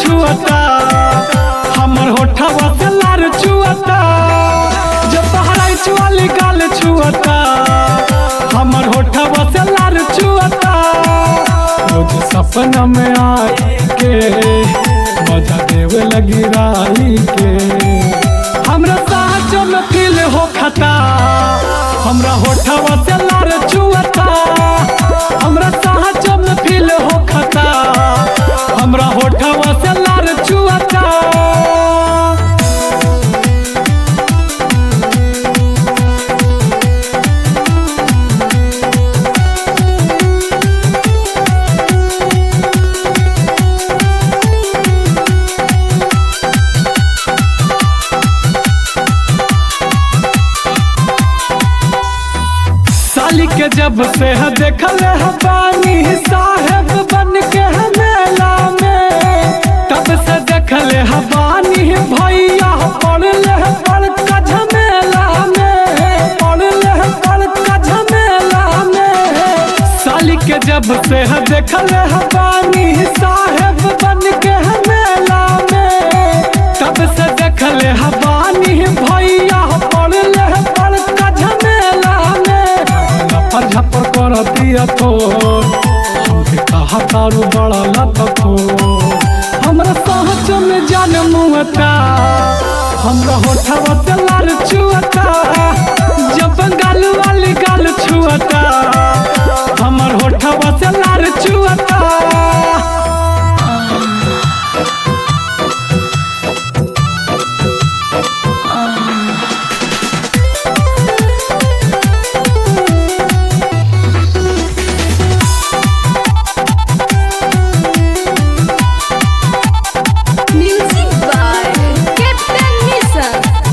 छुअता हमर होठवा से लार छुअता जब तहराई वाली गाल छुअता हमर होठवा से लार छुअता रोज सपना में आई के मजा देवे लगी राई के हमरा साँचो में फील हो खता हमरा होठवा से लार छुअता हमरा साँचो में फील हो खता हमरा होठवा से लार छुअता साली के जब से है देखल है बानी साहेब बन के है मेला में तब से देखल है बानी भैया पड़ल है बड़का झमेला में पड़ल है बड़का झमेला में साली के जब से है देखल है बानी साहेब बन के है मेला में तब से देखल है बानी भैया पड़ल है बड़का झमेला में लफर झपर कर दिया तो हमके कहा तारू बड़ा लतको हमरा सहज में जान मुहता हमरा होठवा से लाल छुअता जब गाल वाली गाल छुअता हमर होठवा से लाल छुअता Music by Captain Nissan.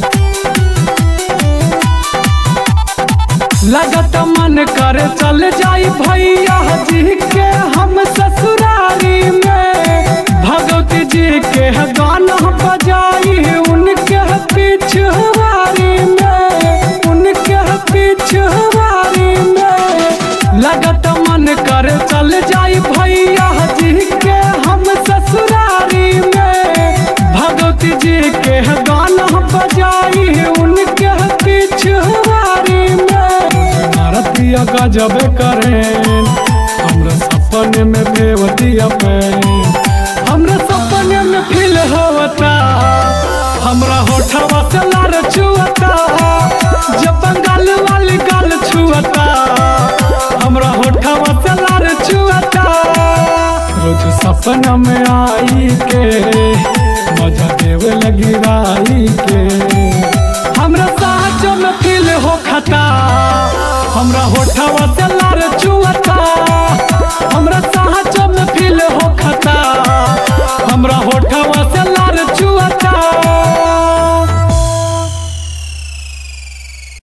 लगत मन करे चल जाई भैया जी के हम ससुरारी में भगवती जी के गाना बजाई उनके पिछवारी में उनके पिछवारी में लगत मन करे चल जाई भैया जी के हम ससुरारी में भगवती जी के गाना बजाई उनके पिछवारी में मारतिया गजब करें हमरा सपने में भेवतिया पे हमरा सपने में फील होता हमरा होठवा से लार छुअता जब बंगाल वाली गाल छुअता हमरा होठवा से लार छुअता रोज सपना में आई के मजा देवे लगी राई के हमरा साँचो में फील हो खता हमरा होठवा से